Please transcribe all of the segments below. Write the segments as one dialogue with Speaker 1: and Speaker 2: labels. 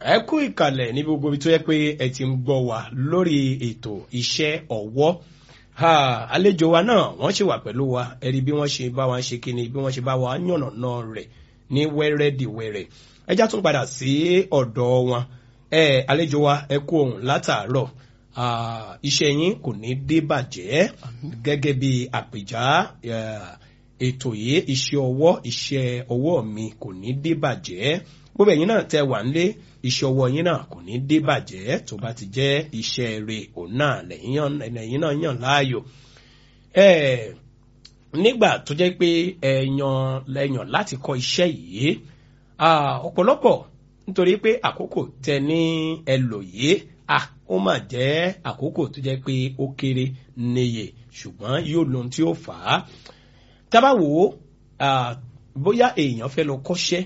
Speaker 1: ẹ kú ìkàlẹ̀ ní gbogbo ibi tó yẹ pé ẹ ti ń gbọ́ wa lórí ètò iṣẹ́ ọwọ́ àlejò wa náà wọ́n ṣì wà pẹ̀lú wa ẹ rí bí wọ́n ṣe bá wa ṣe kíni bí wọ́n ṣe bá wa yànnàná rẹ̀ ní wẹ́rẹ́dìwẹ́rẹ́ ẹ já tún padà sí ọ̀dọ̀ wọn ẹ àlejò wa ẹ kú ohùn látàárọ̀ iṣẹ́ yín kò ní dé bàjẹ́ gẹ́gẹ́ bí àpèjá ètò yìí iṣẹ́ ọwọ́ iṣẹ́ ọwọ́ mi kò ní dé bàjẹ́ gbogbo ẹ̀yin náà tẹ wà nílé iṣẹ́ ọwọ́ yín náà kò ní dé bàjẹ́ tó bá ti jẹ́ iṣẹ́ rẹ̀ òun náà lẹ́yìn náà yàn láàyò. nígbà tó jẹ́ pé ẹ̀yàn lẹ́yàn láti kọ́ iṣẹ́ yìí ọ̀pọ̀lọpọ̀ nítorí pé àkókò tẹ ní ẹlò yìí ó mà jẹ́ àkókò tó jẹ́ pé ó kéré níye ṣùgbọ́n yóò lóhun tí ó fà á. tábàwò bóyá èèyàn fẹ́ lọ kọ́ṣẹ́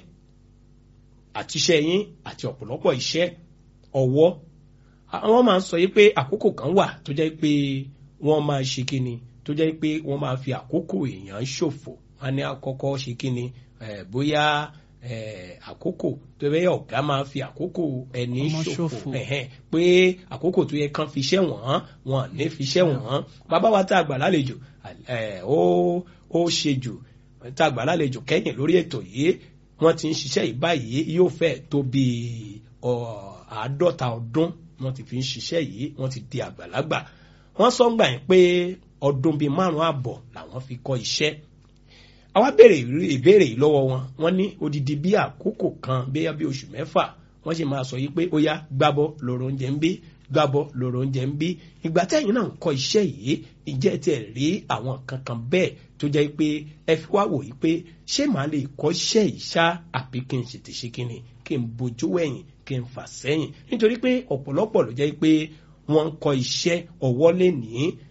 Speaker 1: àti iṣẹ́ yín àti ọ̀pọ̀lọpọ̀ iṣẹ́ ọwọ́ àwọn máa ń sọ yí pé àkókò kan wà tó jẹ́ pé wọ́n máa ṣe kíni tó jẹ́ pé wọ́n máa fi àkókò èèyàn ṣòfò wọ́n ní àkọ́kọ́ ṣe kíni bóyá àkókò tó bẹ́ẹ̀ ọ̀gá máa fi àkókò ẹni ṣòfò pé àkókò tó yẹ kán fi iṣẹ́ wọ̀n wọn ní fi iṣẹ́ wọ̀n bàbá wa tá a gbà lálejò ó ṣe jù tá a gbà lálejò kẹ́yìn lórí ètò yìí wọ́n ti ń ṣiṣẹ́ yìí báyìí yóò fẹ́ tó bí àádọ́ta ọdún wọ́n ti fi ń ṣiṣẹ́ yìí wọ́n ti di àgbàlagbà wọ́n sọ ń gbà yín pé ọdún bíi márùn-ún àbọ̀ làwọn fi kọ́ iṣẹ́ àwa béèrè ìbéèrè yìí lọ́wọ́ wọn wọ́n ní odidi bí àkókò kan bóyá bí oṣù mẹ́fà wọ́n sì máa sọ yìí pé ó yá gbábọ́ lọ́rọ̀ oúnjẹ ń bí gbábọ́ lọ́rọ̀ oúnjẹ ń bí ìgbà tẹ́yìn náà ń kọ́ iṣẹ́ yìí ìjẹ́ tẹ̀ rí àwọn kankan bẹ́ẹ̀ tó jẹ́ pé ẹ fi wá wò yìí pé ṣé màá lè kọ́ iṣẹ́ yìí ṣá àbí kí n ṣètè ṣe kí ni kí n bojú wẹ̀yìn kí n fà sẹ́yìn nítorí pé ọ̀pọ̀lọpọ̀ ló jẹ́ pé wọ́n ń kọ́ iṣẹ́ ọwọ́ lé ní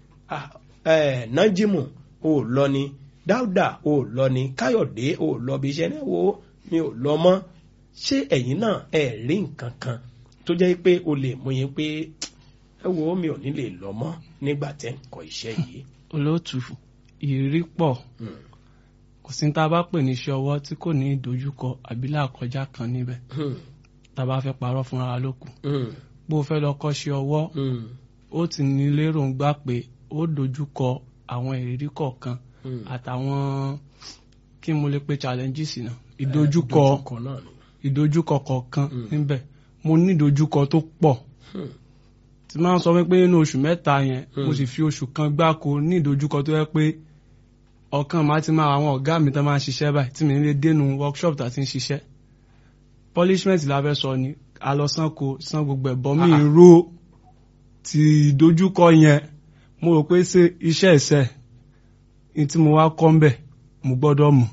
Speaker 1: nájímù ò lọ ni dáúdà ò lọ ni káyọ̀dé ò lọ bí iṣẹ́ náà wo mi ò lọ mọ́ ṣé ẹ̀yin náà ẹ̀ rí nǹkan kan tó jẹ́ pé o lè mú yín pé ẹ wo mi ò ní lè lọ mọ́ nígbà tẹ́ ń kọ́ iṣẹ́ yìí.
Speaker 2: olóòtú ìrírí pọ̀ kò sí tá a bá pè ní iṣẹ́ ọwọ́ tí kò ní ìdojúkọ àbí làkọjá kan níbẹ̀ tá a bá fẹ́ parọ́ fúnra wa lókun bó o fẹ́ lọ kọ́ iṣẹ́ ọwọ́ ó ti ní lérò ń gbà pé ó dojúkọ àwọn ìrírí kọ̀ọ̀kan àtàwọn kí mo lè pe challenges náà ìdojúkọ ìdojúkọ kọ̀ọ̀kan níbẹ̀ mo ní ìdojúkọ tó pọ̀ tí máa ń sọ wípé nínú oṣù mẹ́ta yẹn mo sì fi oṣù kan gbáko ní ìdojúkọ tó yẹ pé ọ̀kan máa ti máa àwọn ọ̀gá mi tó máa ń ṣiṣẹ́ báyìí tí mi ń lè dénú workshop tá ti ń ṣiṣẹ́ punishment la fẹ́ sọ ni a lọ san ko san gbogbo ẹ̀bọ mi ro ti ìdojúkọ yẹn mo rò pé ṣe iṣẹ́ ẹ̀sẹ̀ ní tí mo wá kọ́ ń bẹ̀ mo gbọ́dọ̀ mọ̀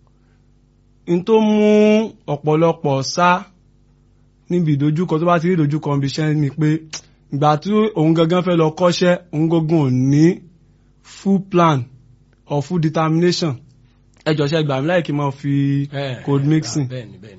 Speaker 2: n tó mú ọ̀pọ̀lọpọ̀ sá níbi ìdojúkọ tó bá ti rí ìdojúkọ ibi iṣẹ́ ni pé ìgbà tí òun gangan fẹ́ lọ kọ́ṣẹ́ òun gangan ò ní full plan or full determination ẹ jọ ṣe gbà mí láì kí n máa fi code mixing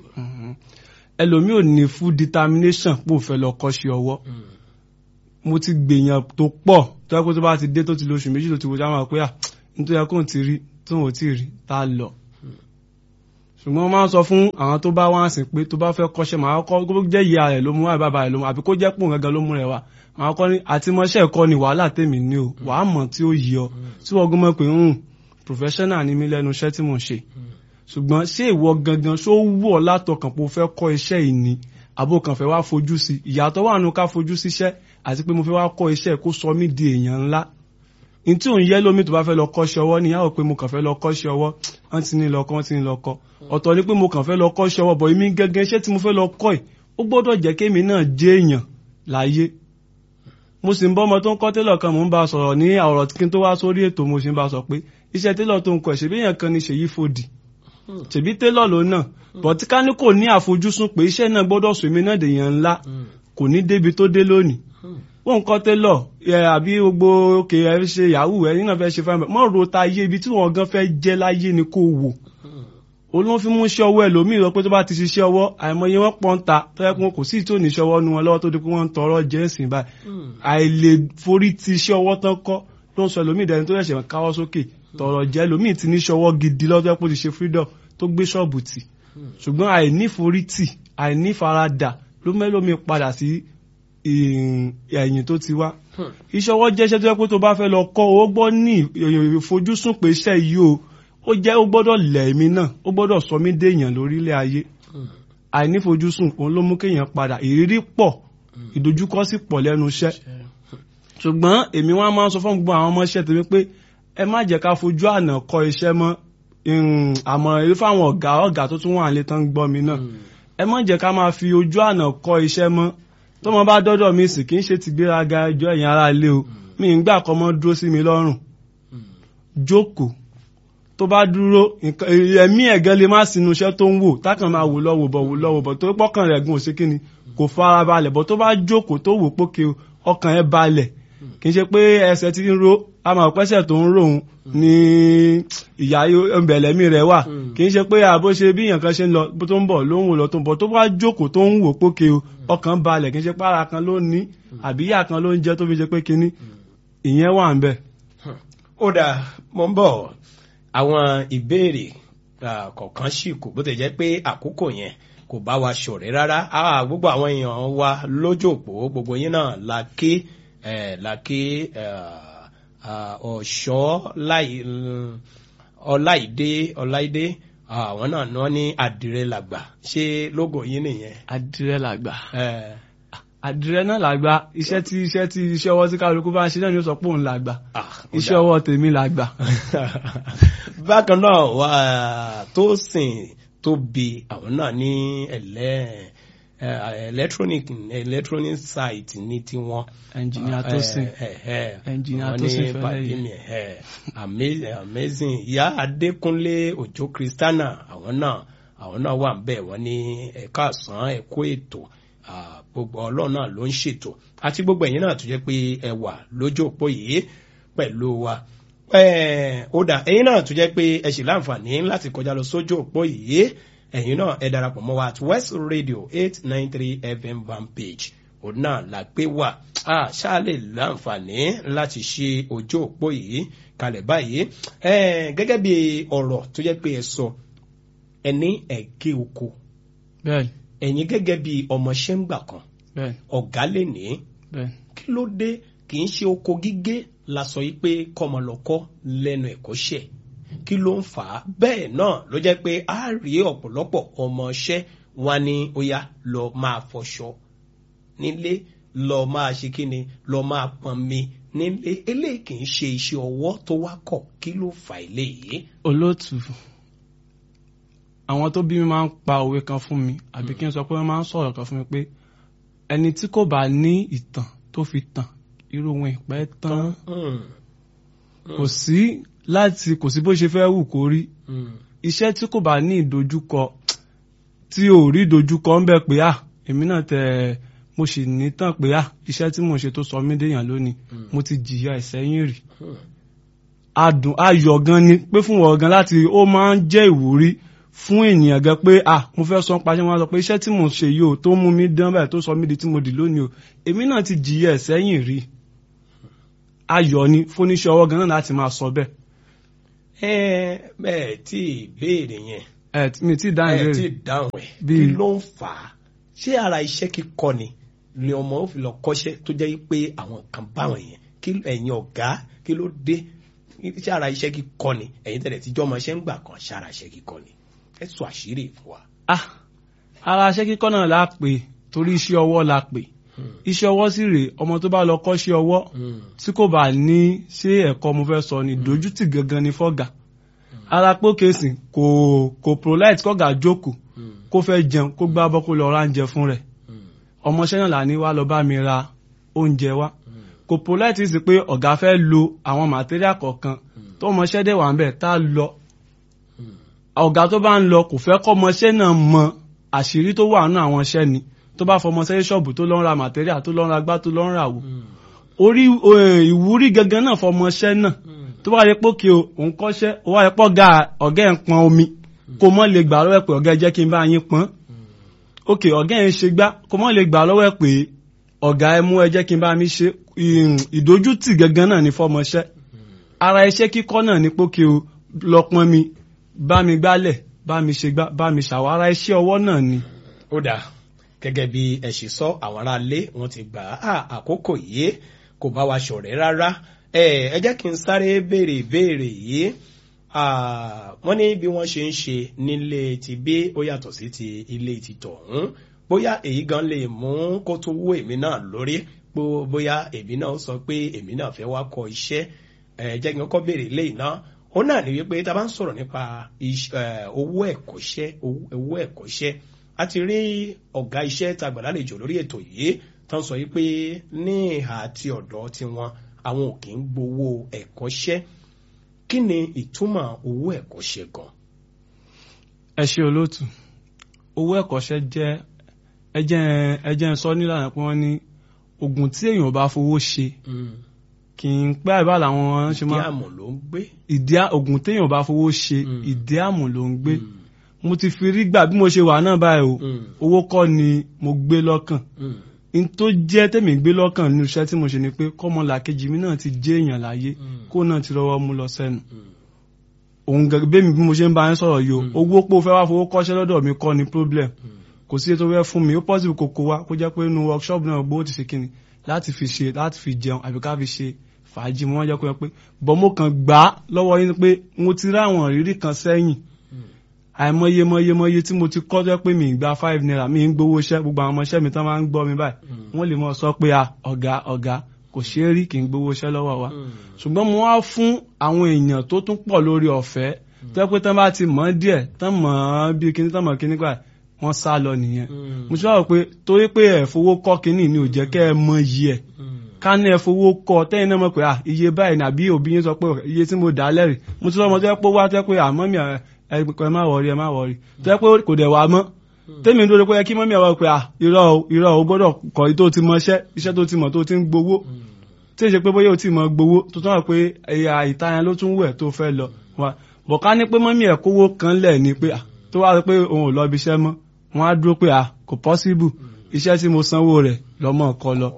Speaker 2: ẹlòmíì ò ní full determination pò fẹ́ lọ kọ́ṣẹ́ ọwọ́ mo ti gbèyàn tó pọ̀ tó yẹ kó tó bá ti dé tó ti lóṣù méjì tó ti wo jáwọ́ pé à nítorí ẹ kó ti rí tó ò tí ì rí tá a lọ ṣùgbọ́n wọ́n máa ń sọ fún àwọn tó bá wá sìn pé tó bá fẹ́ kọ́ṣẹ́ màá kọ́ kó jẹ́ ìyá rẹ̀ ló mú wá bàbá rẹ̀ ló mú àbí kó jẹ́ pòun gangan ló mú rẹ̀ wá màá kọ́ ní àtìmọ́ṣẹ́ ẹ̀kọ́ ni wàhálà tèmi ní o wàá mọ̀ tí ó yí ọ tí wọ́n gbọ́n mọ̀ pé ń professional ni mí lẹ́nu iṣẹ́ tí mò ń ṣe ṣùgbọ́n ṣé ìwọ gangan ṣó wù ọ́ látọkàn pé o fẹ́ kọ́ iṣẹ́ yìí ni àbò kan fẹ́ wá fojú sí ìyàtọ̀ wà nù ká fojú síṣẹ́ àti pé mo fẹ́ wá kọ́ iṣẹ́ kó sọ mí di èèyàn ńlá n tí òun yẹ lómi tó bá fẹ́ lọ kọ́ṣẹ́ ọwọ́ ni yàwó pé mo kàn fẹ́ lọ kọ́ṣẹ́ ọwọ́ wọ́n ti ní lọ́kọ́ wọ́n ti ní lọ́kọ́ ọ̀tọ̀ ni pé mo kàn fẹ́ lọ kọ́ṣẹ́ ọwọ́ bọ̀ èmi gẹ́gẹ́ iṣẹ́ tí mo fẹ́ lọ kọ́ ẹ̀ ó gbọ́dọ̀ jẹ́ kémi náà jẹ́ èèyàn láyé mo sì ń bọ́ ọmọ tó ń kọ́ télọ̀ kan mò ń bá a sọ̀rọ̀ ní ọ̀rọ̀ kí n tó wá sórí ètò mo sì ń bá a sọ pé iṣẹ́ télọ̀ tó ń kọ́ ṣèbí èèyàn kan ni ṣèyí fòdì ṣèbí télọ̀ ló náà bọ̀tí ká ní kò ní àfojúsùn pé iṣẹ́ náà gbọ́dọ̀ sọ èmi náà dèèyàn ńlá kò ní débi tó dé lónìí wọ́n kọ́ télọ̀ àbí gbogbo òkè ẹ ṣe yahoo ẹ̀yin náà fẹ́ ṣe fáwọn mọ́ ro ta ayé ibi tí wọ́n gan fẹ́ jẹ́ láyé ni kò wò olóhùn fi mú iṣẹ́ ọwọ́ ẹlòmíì lọ pé tó bá ti ṣiṣẹ́ ọwọ́ àìmọye wọn pọ́n ta tó yẹ kó kò sí tí ò ní iṣẹ́ ọwọ́ nu wọn lọ́wọ́ tó di pé wọ́n ń tọrọ jẹ́ ẹ̀sìn báyìí àìlè forí ti iṣẹ́ ọwọ́ tán kọ́ ló ń sọ ẹlòmíì dẹni tó ṣẹ̀ṣẹ̀ káwọ́ sókè tọrọ jẹ́ ẹlòmíì ti ní iṣẹ́ ọwọ́ gidi lọ́jọ́ pé ó ti ṣe freedom tó gbé ṣọ́ọ̀bù tì ṣùgbọ́n àìníforítì àìnífaradà ló mẹ́lòmí padà sí ẹ̀yìn tó ti wá iṣẹ́ ọwọ́ jẹ́ iṣẹ́ tó yẹ pé tó bá fẹ́ lọ kọ́ ó gbọ́ ní ìfojúsùn pé iṣẹ́ yìí o ó jẹ́ ó gbọ́dọ̀ lẹ̀ mí náà ó gbọ́dọ̀ sọ mí déèyàn lórílẹ̀ ayé àìnífojúsùn òun ló mú kéèyàn padà ìrírí pọ̀ ìdojúkọ sì pọ̀ lẹ́nu iṣẹ́ ṣùgbọ́n èmi wá máa ń sọ fún gbogbo àwọn ọmọ iṣẹ́ tèmi pé ẹ má jẹ́ ká fojú àná kọ́ iṣẹ́ mọ́ àmọ̀ràn èyí fáwọn ọ̀gá ọ̀gá tó tún wà nílé tán ń gbọ́ mi náà ẹ má jẹ́ ká máa fi ojú àná kọ́ iṣẹ́ mọ́ tọ́mọ bá dọ́dọ̀ mi sì kì í ṣe ti gbéraga ẹjọ́ ẹ̀yìn ara ilé o mi ń gbà kọ́ mọ́ dúró sí mi lọ́rùn jókòó tó bá dúró ẹ̀mí ẹ̀gẹ́ lè má sinú iṣẹ́ tó ń wò tákàn máa wò lọ́wọ́ bọ̀ wò lọ́wọ́ bọ̀ tó pọ́kàn rẹ̀ gùn òsì kíni kò fara balẹ̀ bọ̀ tó bá jókòó tó wò pókè ọkàn ẹ̀ balẹ̀ kì í ṣe pé ẹsẹ̀ ti ń ro àmọ́ pẹ́sẹ̀ tó ń ròhun ní ìyá ẹ̀mbẹ̀lẹ́mí rẹ̀ wà kì í ṣe pé àbó ṣe bí èèyàn kan ṣe ń lọ tó ń bọ̀ ló ń wò lọ tó ń bọ̀ tó bá jókòó tó ń wò pókè ọkàn balẹ̀ kì í ṣe pé ara kan ló ní àbí ìyá kan ló ń jẹ́ tó fi ṣe pé kíní ìyẹn wà ń bẹ̀.
Speaker 1: ó dà mo ń bọ̀ àwọn ìbéèrè kọ̀ọ̀kan sì kù bó ti jẹ́ pé àkókò yẹn kò bá wa ṣọ̀rẹ́ rárá gbogbo àwọn èèyàn wa lójú òpó gbogbo yín náà la ké la ké ọ̀ṣọ́ ọláìdé ọláìdé àwọn náà ní wọ́n ní àdìrẹ làgbà ṣé lógo yín nìyẹn.
Speaker 2: àdìrẹ làgbà àdìrẹ náà làgbà iṣẹ́ tí iṣẹ́ tí iṣẹ́ ọwọ́ tí kálukú bá ń ṣe náà ni ó sọ pé òun làgbà iṣẹ́ ọwọ́ tèmi làgbà.
Speaker 1: bákan náà wà tó sìn tó bi àwọn náà ní ẹlẹ́ electronic electronic site ní tiwọn.
Speaker 2: ẹnjìnìà tó sìn ẹnjìnìà tó sìn
Speaker 1: fẹlẹ yìí amazing ìyá adékúnlé òjó kristana àwọn náà àwọn náà wà ń bẹ̀ wọ́n ní ẹ̀ka àsán ẹ̀kọ́ ètò gbogbo ọlọ́run náà ló ń ṣètò àti gbogbo ẹ̀yin náà tó jẹ́ pé ẹ wà lójú òpó yìí pẹ̀lú wa ó dà ẹ̀yin náà tó jẹ́ pé ẹ sì láǹfààní láti kọjá lọ sójú òpó yìí ẹ̀yin náà ẹ darapọ̀ mọ́ wa at west radio eight nine three fm van page òun náà la gbé wà ṣáà lè láǹfààní láti ṣe ojú òpó yìí kalẹ̀ báyìí gẹ́gẹ́ bí ọ̀rọ̀ tó jẹ́ pé ẹ sọ ẹ ní ẹ̀gẹ́ oko
Speaker 2: bẹ́ẹ̀ni
Speaker 1: ẹ̀yin gẹ́gẹ́ bí ọmọọṣẹ́ ń gbà kan
Speaker 2: bẹ́ẹ̀ni
Speaker 1: ọ̀gá lè ní kí ló dé kì í ṣe oko gígé la sọ yìí pé kọmọlọ́kọ́ lẹ́nu ẹ̀kọ́ṣẹ́ kí ló ń fà á bẹ́ẹ̀ náà ló jẹ́ pé a rí ọ̀pọ̀lọpọ̀ ọmọọṣẹ́ wa ní ó yá lọ máa fọṣọ nílé lọ máa ṣe kí ni lọ máa pọnmi nílé eléyìí kì í ṣe iṣẹ́ ọwọ́ tó wá kọ̀ kí ló fà eléyìí.
Speaker 2: olóòtú àwọn tó bí mi máa ń pa òwe kan fún mi àbí kí n sọ pé wọ́n máa ń sọ̀rọ̀ kan fún mi pé ẹni tí kò bá ní ìtàn tó fi tàn irú wọn ìpẹ́ tán kò sí láti kò sí bó ṣe fẹ́ wù kó rí iṣẹ́ tí kò bá ní ìdojúkọ tí ò rí ìdojúkọ ń bẹ pé à èmi náà tẹ mo sì ní tàn pé à iṣẹ́ tí mo ṣe tó sọ mí déyàn lónìí mo ti jìyà ìsẹ́yìn rí adùn ayọ̀ gan ni pé fún wọn gan láti ó máa ń jẹ́ ìwúrí fún ènìyàn gan pé ah mo fẹ́ sọ paṣẹ wọn sọ pé iṣẹ́ tí mo ṣe yìí o tó mú mi dán báyìí tó sọ mí di tí mo dì lónìí o èmi náà ti jìyà ìsẹ́yìn rí ayọ̀ ni fóníṣẹ́ ọwọ́ gan náà láti máa sọ bẹ́ẹ̀.
Speaker 1: ẹ bẹ́ẹ̀ tí ìbéèrè yẹn
Speaker 2: ẹ mi ti dáhùn
Speaker 1: ẹ
Speaker 2: ìbéèrè
Speaker 1: tí dáhùn ẹ
Speaker 2: Bí-
Speaker 1: kí ló ń fà á ṣé ara iṣẹ́ kíkọ́ ni ni ọmọ ó fi lọ kọ́ṣẹ́ tó jẹ́ pé àwọn kan báwọn yẹn kí ẹ̀yin ọ̀gá kí ló dé ṣé ara iṣẹ́ kíkọ́ ni ẹ̀yin tẹ̀lé tíjọ́ ọmọ ṣẹ́ ń gbà kan ṣé ara iṣẹ́ kíkọ́ ni ẹ sọ àṣírí fún wa.
Speaker 2: ah ara iṣẹ́ kíkọ́ náà la pè torí iṣẹ́ ọwọ́ la pè iṣẹ́ ọwọ́ sì rèé ọmọ tó bá lọ kọ́ṣẹ́ ọwọ́ tí kò bá ní ṣé ẹ̀kọ́ mo fẹ́ sọ ni dójútì gangan ni fọ́gà ara pé kèsì kò kò prolite kọ́gà jókòó kó fẹ́ jẹun kó gbá bọ́ kó lọ ra oúnjẹ fún rẹ̀ ọmọọṣẹ́ náà là ní wá lọ bá mi ra oúnjẹ wá kò prolite sí pé ọ̀gá fẹ́ lo àwọn material kọ̀ọ̀kan tó ọmọọṣẹ́ dẹ̀ wà ń bẹ̀ tá a lọ ọ̀gá tó bá ń lọ kò fẹ́ kọ́ ọmọọṣẹ́ náà mọ àṣírí tó wà nínú àwọn iṣẹ́ ni tó bá fọmọṣẹ́ ṣọ́ọ̀bù tó lọ ń ra material tó lọ ń ra gbá tó lọ ń ra wò orí eh, ìwúrí gangan náà fọmọṣẹ́ náà tó bá yẹ pé kí o òun kọ́ṣẹ́ ó wá yẹ pé ọ̀gá ọ̀gá ẹ̀ ń pọn omi kó mọ́ lè gbà lọ́wọ́ ẹ̀ pé ọ̀gá ẹ jẹ́ kí n bá yín pọn òkè ọ̀gá ẹ̀ ń ṣe gbá kó mọ́ lè gbà lọ́wọ́ ẹ̀ pé ọ̀gá ẹ mú ẹ jẹ́ kí n bá mi ṣe ìm, ìdójútì gangan náà ní fọmọṣẹ́ ara iṣẹ́ kíkọ́ náà ní pé kí o lọ pọn mi bá mi gbálẹ̀ bá mi ṣe gbá bá mi ṣàwọ́ ara iṣẹ́ ọwọ́ náà ni.
Speaker 1: ó dáa gẹ́gẹ́ bí ẹ ṣe sọ àwọn aráalé wọn ti gbà á àkókò yìí kò bá wa ṣọ̀rẹ́ rárá ẹ ẹ jẹ́ kí n sáré béèrè ìbéèrè yìí wọ́n ní bí wọ́n ṣe ń ṣe nílé ti bí ó yàtọ̀ sí ti ilé ti tọ̀hún bóyá èyí gan lè mú kó tó wú èmi náà lórí pé bóyá èmi náà sọ pé èmi náà fẹ́ wá kọ́ iṣẹ́ ẹ jẹ́ kí n kọ́ béèrè léyìí náà ó náà ní wípé tá a bá ń sọ̀rọ̀ nípa owó ẹ̀kọ́ṣẹ́ owó ẹ̀kọ́ṣẹ́ a ti rí ọ̀gá iṣẹ́ tá a gbà lálejò lórí ètò yìí tán sọ wípé ní ìhà àti ọ̀dọ́ tiwọn àwọn ò kì í gbowó ẹ̀kọ́ṣẹ́ kí ni ìtumọ̀ owó ẹ̀kọ́ṣẹ́ gan.
Speaker 2: ẹ ṣe olóòtú owó ẹ̀kọ́ṣẹ́ jẹ́ ẹjẹ́ ẹjẹ́ sọ nílànà pé wọ́n ní oògùn tí èèyàn bá fowó ṣe kì í pẹ́ àbá làwọn ṣe máa
Speaker 1: ìdí àmọ̀ ló ń gbé.
Speaker 2: ìdí oògùn téèyàn bá fowó ṣe ìdí àmọ̀ ló ń gbé mo ti fi rí gbà bí mo ṣe wà náà báyìí o owó kọ́ ni mo gbé lọ́kàn n tó jẹ́ tèmi gbé lọ́kàn nínú iṣẹ́ tí mo ṣe ni pé kọ́mọlàkejì mi náà ti jẹ́ èèyàn láyé kó náà ti rọwọ́ mú lọ sẹ́nu òun gẹ́gẹ́ bí mo ṣe ń bá yín sọ̀rọ̀ yìí o owó pé o fẹ́ wá fowó kọ́ṣẹ́ lọ́dọ̀ mi kọ́ ni problem kò sí ètò fẹ́ fún mi ó possible kò kó wa kó jẹ́ pé inú workshop náà gbówó ti ṣe kíni láti fi ṣe láti fi jẹun àbí ká fi ṣe fàájì mo wọ́n jẹ́ kó yẹ pé bọ́ mo kàn gbà á lọ́wọ́ yín pé mo ti rí àwọn ìrírí kan sẹ́yìn àìmọye mọye mọye tí mo ti kọ́ tó pé mi ì gba five naira mi ń gbowó iṣẹ́ gbogbo àwọn ọmọọṣẹ́ mi tán máa ń gbọ́ mi báyìí wọ́n lè mọ̀ sọ pé ọ̀gá ọ̀gá kò ṣeé rí kì í gbowó iṣẹ́ lọ́wọ́ wa ṣùgbọ́n mo wá fún àwọn èèyàn tó tún pọ̀ lórí ọ̀fẹ́ tó pé tán bá ti mọ̀ díẹ̀ tán mọ̀ bí kíní tán mọ̀ kíní gbà wọ́n sá lọ nìyẹn mo ti wá rò pé torí pé ẹ̀ fowó kọ́ kíní ni ò jẹ́ kẹ́ ẹ mọ iye ẹ̀ ká ní ẹ fowó kọ́ tẹ́yìn náà mọ̀ pé iye báyìí nàbí òbí yín sọ pé iye tí mo dà á lẹ́rìí mo ti lọ́mọ tó yẹ pé wá tó yẹ pé àmọ́ mi ẹ má wọrí ẹ má wọrí tó yẹ pé kò dẹ̀ wá mọ́ tẹ́mi ń dúró pé kí mọ́mí àwọn pé irọ́ o irọ́ o gbọ́dọ̀ kọ́ tó ti mọ iṣẹ́ iṣẹ́ tó ti mọ̀ tó ti ń gbowó tí ì ṣe pé bóyá o ti mọ̀ gbowó tó tún wà pé ẹ̀yà ìtayan ló tún wẹ̀ tó fẹ́ lọ bọ̀ ká ní pé mọ́mí ẹ̀ kówó kan lẹ̀ ni pé tó wá pé òun ò lọ ibi iṣẹ́ mọ́ wọ́n á dúró pé kò possible iṣẹ́ tí mo sanwó rẹ̀ lọ́mọ kọ lọ.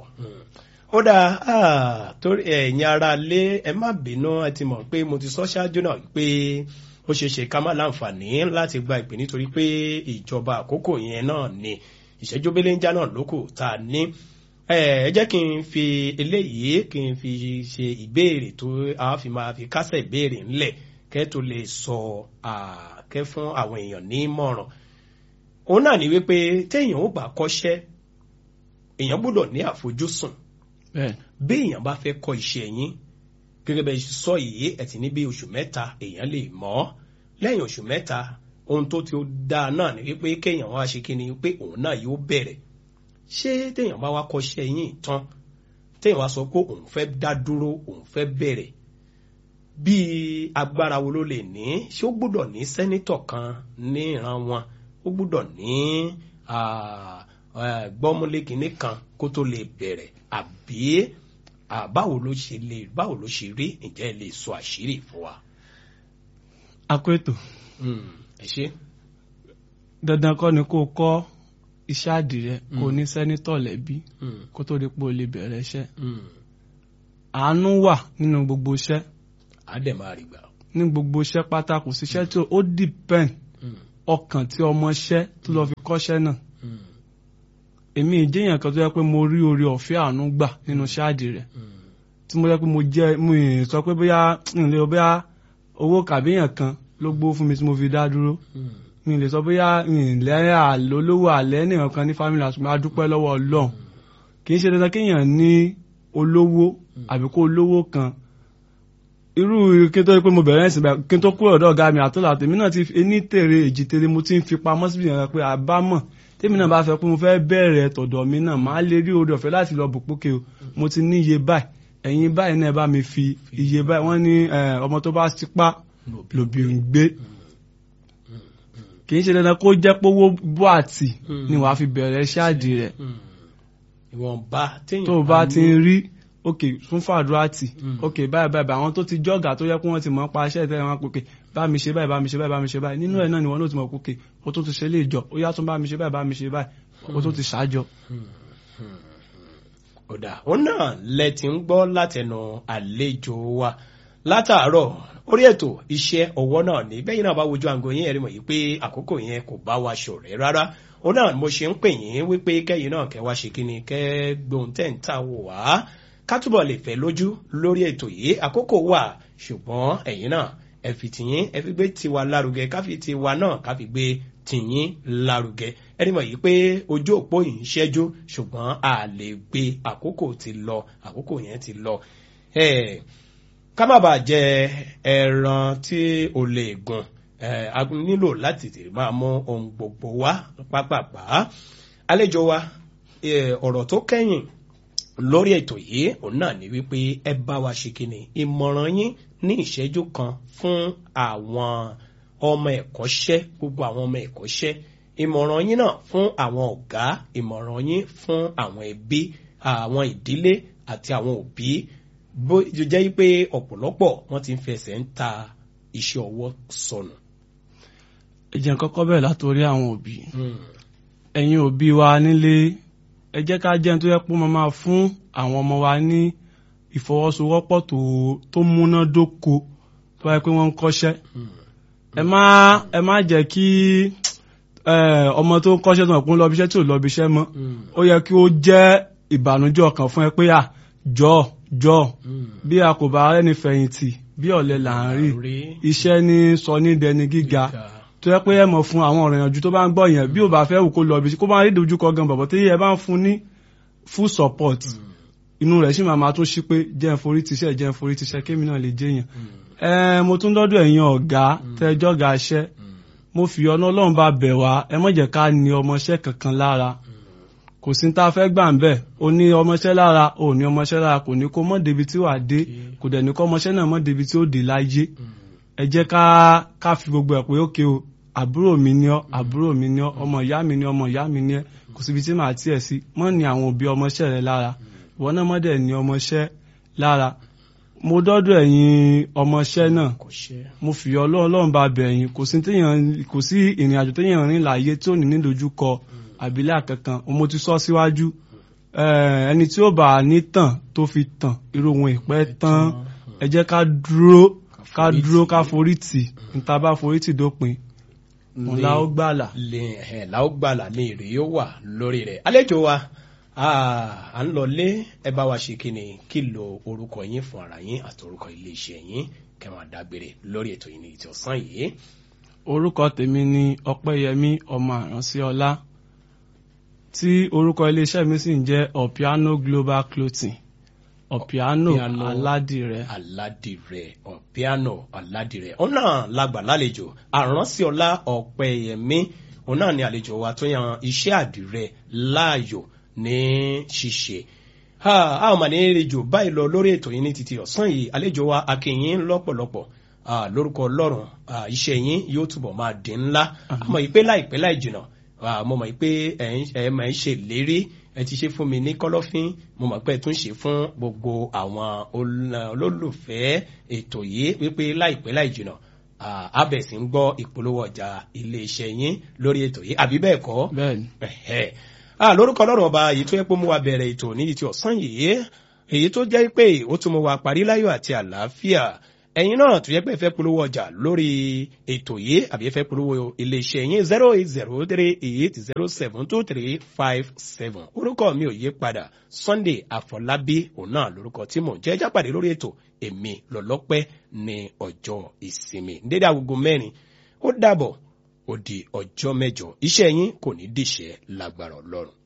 Speaker 1: ó dáa torí ẹ̀yin ara lé ẹ má bínú ẹ ti mọ̀ pé mo ti sọ ṣáájú náà pé ó ṣeé ṣe ká má láǹfààní láti gba ìpè nítorí pé ìjọba àkókò yẹn náà ni ìṣẹ́jú belenja náà lókù tá a ní ẹ jẹ́ kí n fi eléyìí kí n fi ṣe ìbéèrè tó a fi máa fi kásẹ̀ ìbéèrè ńlẹ̀ kẹ́ tó lè sọ kẹ́ fún àwọn èèyàn ní ìmọ̀ràn òun náà ni wípé téèyàn ó bá kọ́ṣẹ́ èèyàn gbọ́dọ̀ ní àfojúsùn bí èèyàn bá fẹ́ kọ́ iṣẹ́ yín gẹ́gẹ́ bẹ́ẹ̀ sọ yìí ẹ̀ ti ní bí oṣù mẹ́ta èèyàn lè mọ̀ ọ́ lẹ́yìn oṣù mẹ́ta ohun tó ti dáa náà ni wípé kéèyàn wá ṣe kíni pé òun náà yóò bẹ̀rẹ̀ ṣé téèyàn bá wá kọ́ṣẹ́ yín tán téèyàn wá sọ pé òun fẹ́ dá dúró òun fẹ́ bẹ̀rẹ̀ bíi agbára wo ló lè ní ṣé ó gbọ́dọ̀ ní sẹ́nítọ̀ kan ní ìran wọn ó gbọ́dọ̀ ní gbọ́múlé kìíní kan kó tó lè bẹ̀rẹ̀ àbí báwo ló ṣe lè báwo ló ṣe rí ǹjẹ́ ẹ lè sọ àṣírí fún wa.
Speaker 2: akweto
Speaker 1: ẹ ṣe.
Speaker 2: dandan kọ́ ni kó o kọ́ iṣẹ́ àdìrẹ kó o ní sẹ́nítọ̀ lẹ́bí kó tó di pé o lè bẹ̀rẹ̀ iṣẹ́ àánú wà nínú gbogbo iṣẹ́
Speaker 1: á dẹ̀ máa rí gbà.
Speaker 2: ní gbogbo iṣẹ́ pátá kò síṣẹ́ tí ó depend ọkàn tí ọmọṣẹ́ tó lọ fi kọ́ṣẹ́ náà èmi ìjẹyàn kan tó yẹ pé mo rí orí ọ̀fẹ́ àánú gbà nínú ṣáàdì rẹ̀ tí mo yẹ pé mo jẹ́ mo ì sọ pé bóyá n lè bóyá owó kàbíyàn kan ló gbó fún mi tí mo fi dá dúró mi lè sọ bóyá ìlẹ́ àlólówó àlẹ́ nìkan kan ní family house máa dúpẹ́ lọ́wọ́ ọlọ́run kì í ṣe dandan kéèyàn ní olówó àbí kó olówó kan irú kí n tó rí pé mo bẹ̀rẹ̀ ẹ̀sìn báyìí kí n tó kúrò ọ̀dọ̀ ọ̀gá mi àtọ́là tèmi náà ti ení tèrè èjì tèrè mo ti ń fi pamọ́ síbi yẹn pé àbámọ̀ tèmi náà bá fẹ́ pé mo fẹ́ bẹ̀rẹ̀ tọ̀dọ̀ mi náà máa lè rí oore ọ̀fẹ́ láti lọ bù pókè o mo ti ní iye báyìí ẹ̀yin báyìí náà bá mi fi iye báyìí wọ́n ní ọmọ tó bá sípá lòbí ń gbé kì í ṣe dandan kó jẹ́ pówó bó àtì ni wàá fi bẹ̀rẹ̀ ṣáàdì rẹ̀
Speaker 1: ìwọ̀nba téèyàn
Speaker 2: tó o bá ti ń rí ok fún fàdúrà tì ok báyìí báyìí àwọn tó ti jọ́gà tó yẹ kó wọ́n ti mọ̀ pa iṣẹ́ ìtẹ́lẹ̀ wọn pé bá mi ṣe báyìí bá mi ṣe báyìí bá mi ṣe báyìí nínú ẹ̀ náà ni wọ́n ló ti mọ̀ pé o tó ti ṣe lè jọ ó yá tún bá mi ṣe báyìí bá mi ṣe báyìí o tó ti ṣáájọ.
Speaker 1: ọ̀dà òun náà lẹ ti ń gbọ́ látẹnu àlejò wa látàárọ̀ orí ètò iṣẹ́ ọwọ́ náà ní bẹ́yìn náà bá wojú àgọ́ yín ẹ̀rí mọ̀ yìí pé àkókò yẹn kò bá wa ṣọ̀rẹ́ rárá òun náà mo ṣe ń pè yín wípé kẹ́yìn náà kẹ́ wá ṣe kí ni kẹ́ gbóhùn tẹ̀ ń ta wò wá ká túbọ̀ lè fẹ́ lójú lórí ètò yìí àkókò wà ṣùgbọ́n ẹ̀yin náà ẹ fi tìyín ẹ fi gbé tiwa lárugẹ ká fi tiwa náà ká fi gbé tìyín lárugẹ ẹni mọ̀ yìí pé ojú òpó yìí ń ṣẹ́jú ṣùgbọ́n a lè gbé àkókò ti lọ àkókò yẹn ti lọ. ká má bàa jẹ ẹran tí ò lè gùn a nílò láti tètè máa mú ohun gbogbo wá pápápá àlejò wa ọ̀rọ̀ tó kẹ́yìn lórí ètò yìí òun náà ni wípé ẹ bá wa ṣe kíni ìmọ̀ràn yín ní ìṣẹ́jú kan fún àwọn ọmọ ẹ̀kọ́ṣẹ́ gbogbo àwọn ọmọ ẹ̀kọ́ṣẹ́ ìmọ̀ràn yín náà fún àwọn ọ̀gá ìmọ̀ràn yín fún àwọn ẹbí àwọn ìdílé àti àwọn òbí bó jẹ́ pé ọ̀pọ̀lọpọ̀ wọ́n ti ń fẹsẹ̀ ń ta iṣẹ́ ọwọ́ sọnù.
Speaker 2: ẹ jẹ́ kọ́kọ́ bẹ̀rẹ̀ látòrí àwọn òbí ẹ̀yin òbí wa nílé ẹ jẹ́ ká jẹ́ tó yẹ pé wọ́n máa fún àwọn ọmọ wa ní ìfọwọ́sowọ́pọ̀ tó múnádóko tó wáyé pé wọ́n ń kọ́ṣẹ́ ẹ má ẹ má jẹ́ kí ọmọ tó ń kọ́ṣẹ́ tó ń lọ ibiṣẹ́ tí ò lọ ibiṣẹ́ mọ́ ó yẹ kí ó jẹ́ ìbànújẹ́ ọkàn fún ẹ pé à jọ jọ bí a kò bá rẹ́ni fẹ̀yìntì bí ọ̀lẹ là ń rí iṣẹ́ ní sọ ní dẹni gíga tó yẹ pé ẹ mọ̀ fún àwọn ọ̀rọ̀ ìyànjú tó bá ń gbọ́ yẹn bí ò bá fẹ́ wù kó lọ ibi kó bá rí dojúkọ gan bọ̀bọ̀ tí ẹ bá ń fún ní full support inú rẹ̀ sì máa máa tún ṣí pé jẹ́ ń forí tiṣẹ́ jẹ́ ń forí tiṣẹ́ kémi náà lè jẹ́yàn ẹ mo tún dọ́dọ̀ ẹ̀yin ọ̀gá tẹ́jọ́ ga iṣẹ́ mo fi ọ̀nà ọlọ́run bá bẹ̀ wá ẹ má jẹ́ ká ní ọmọṣẹ́ kankan lára kò sí tá a fẹ́ gbà ń bẹ̀ o ní ọmọṣẹ́ lára o ní ọmọṣẹ́ lára kò ní kó mọ́ débi tí wàá dé kò dẹ̀ ní kó ọmọṣẹ́ náà mọ́ débi tí ó dé láyé ẹ jẹ́ ká ká fi gbogbo ẹ̀ pé ókè o àbúrò mi ni ọ́ àbúrò mi ni ọ́ ọmọ ìyá mi ni ọmọ ìyá mi ni ẹ́ kò síbi tí màá tiẹ̀ sí mọ́ ní àwọn òbí ọmọṣẹ́ rẹ lára ìwọ náà mọ́ dẹ̀ ní ọmọṣẹ́ lára mo dọ́dọ̀ ẹ̀yin ọmọṣẹ́ náà mo fi ọlọ́run bá bẹ̀ ẹ̀yin kò sí kò sí ìrìn àjò téèyàn rìn láàyè tí ò ní nídojúkọ àbílẹ̀ kankan mo ti sọ síwájú ẹni tí ó bá ní tàn tó fi tàn irú ohun ìpẹ́ tán ẹ jẹ́ ká dúró ká dúró ká forí tì níta bá forí tì dópin òun la ó gbàlà.
Speaker 1: la ó gbàlà ní èrè yóò wà lórí rẹ̀ àlejò wa à ń lọ lé ẹ bá wa ṣe kí ni kí lo orúkọ yín fún ara yín àti orúkọ iléeṣẹ́ yín kẹwọn dágbére lórí ètò yìí ní ìtì ọ̀sán yìí.
Speaker 2: orúkọ tèmi ni ọpẹ́yẹmí ọmọ àránṣẹ́ọlá tí orúkọ iléeṣẹ́ mi sì ń jẹ́ ọ̀píánó global clothing ọ̀píánó aládìrẹ.
Speaker 1: aládìrẹ ọ̀píánó aládìrẹ òun náà lágbà lálejò àránṣẹ́ọlá ọ̀pẹ́yẹmí òun náà ni àlejò wa tó yan iṣẹ́ àdìrẹ láàyò ní ṣíṣe a ò mà ní rí jù báyìí lọ lórí ètò yìí ní títí ọ̀sán yìí àlejò wa akínyìn lọ́pọ̀lọpọ̀ lórúkọ ọlọ́run iṣẹ́ yín yóò túbọ̀ máa dín ńlá àmọ́ ìpè láìpẹ́ láì jìnà mo mọ̀ pé ẹ máa ń ṣe lérí ẹ ti ṣe fún mi ní kọ́lọ́fín mo mọ̀ pé ẹ tún ṣe fún gbogbo àwọn olólùfẹ́ ètò yìí wípé láìpẹ́ láì jìnà abẹ̀sí ń gbọ́ ìpolówó ọjà iléeṣẹ́ yín lórí ètò yìí àbí bẹ́ẹ̀ kọ́
Speaker 2: bẹ́ẹ̀ni
Speaker 1: ah lórúkọ ọlọ́run ọba èyí tó yẹ pé mú wa bẹ̀rẹ̀ ètò nídìí ti ọ̀sán yìí èyí tó jẹ́ pé ó tún mú wa parí láyọ̀ àti àlàáfíà ẹ̀yin náà tó yẹ pé ẹ fẹ́ polówó ọjà lórí ètò yìí àbí ẹ fẹ́ polówó iléeṣẹ́ yín zero eight zero three eight zero seven two three five seven orúkọ mi ò yí padà Sunday Àfọlábí òun náà lórúkọ tí mò ń jẹ́ jápàdé lórí ètò èmi lọ́lọ́pẹ́ ní ọjọ́ ìsinmi dédé agogo mẹ́rin ó dàbọ̀ ó di ọjọ́ mẹ́jọ iṣẹ́ yín kò ní dìṣẹ́ lágbára ọlọ́run.